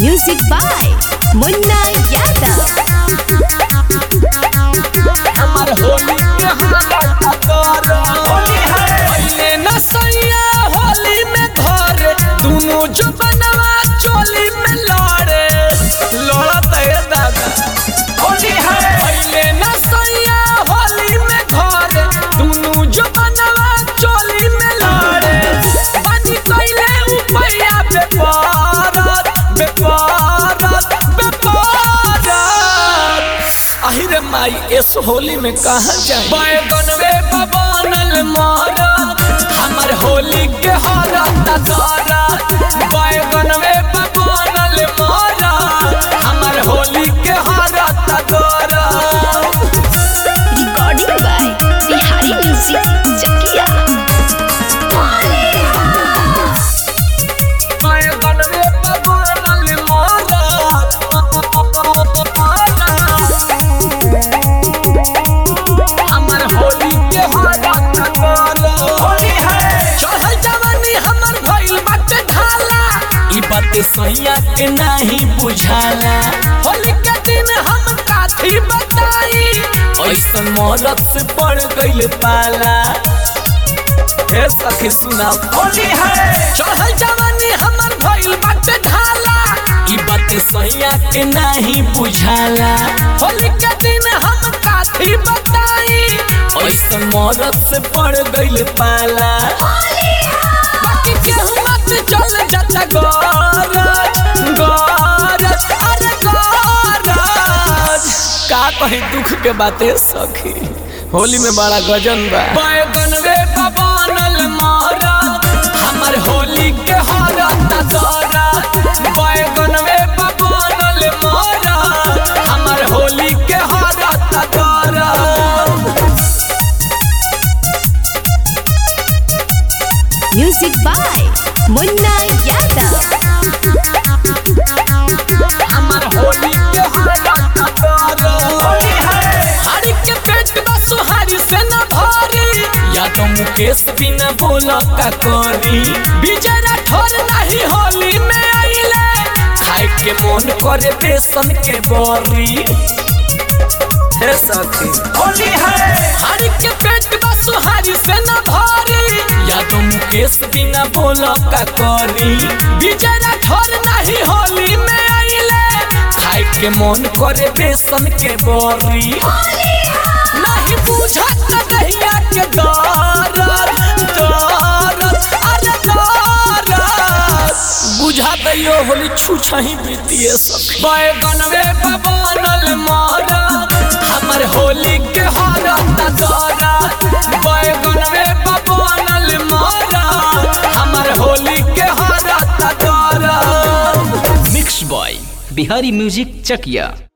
Music by Munna Yadav. हमर होली के हालत कर होली है पहले न सैया होली में धरे दोनों जो बनवा चोली में लड़े लड़त है दादा होली है पहले न सैया होली में धरे दोनों जो बनवा चोली में लड़े बनी कैले उपैया बेपारत बेपारत बेपारत आहिरे माई इस होली में कहा जाए बैगनवे बबानल मारा हमर होली के हारा नजारा बैगनवे बबानल मारा हमर होली के हारा नजारा Recording by Bihari Music Chakia. बैगनवे बबानल मारा हमर होली के हारा नजारा होली है चढ़ल जवानी हमर भइल बाटे ढाला ई बात सैया के नाही बुझाला होली के दिन हम काथी बताई ऐसन मौलत से पड़ गइल पाला हे सखी सुना होली है चढ़ल जवानी हमर भइल बाटे ढाला ई बात सैया के नाही बुझाला होली के दिन हम काथी बताई ऐसन मौलत से पड़ गइल पाला बाकी केहू मत चल जाता गरज गरज अरे गरज का कहीं दुख के बातें सखी होली में बड़ा गजन बा बैगनवे बबानल मारा हमर होली के हारा तजारा बैगनवे बबानल मारा हमर होली के हारा तजारा Music by Munna Yadav. हमर होली के हालत कर होली है हरि के पेट बा सुहारी से न भारी या तो मुकेश बिना बोला का करी विजय राठौर नहीं होली में आइले खाए के मन करे बेसन के बरी हे सखी होली है हरि के पेट बा सुहारी से न भारी या तो मुकेश बिना बोला का करी विजय राठौर नहीं होली में आइले खाए के मन करे बेसन के बरी नहीं बुझत नहिया के दरद दरद अरे दरद बुझा दैयो होली छुछही बीतिए सब बैगनवे बबानल मारा हमर होली के हारा नजारा बैगनवे बबानल मारा हमर होली के हारा नजारा mix by Bihari music Chakiya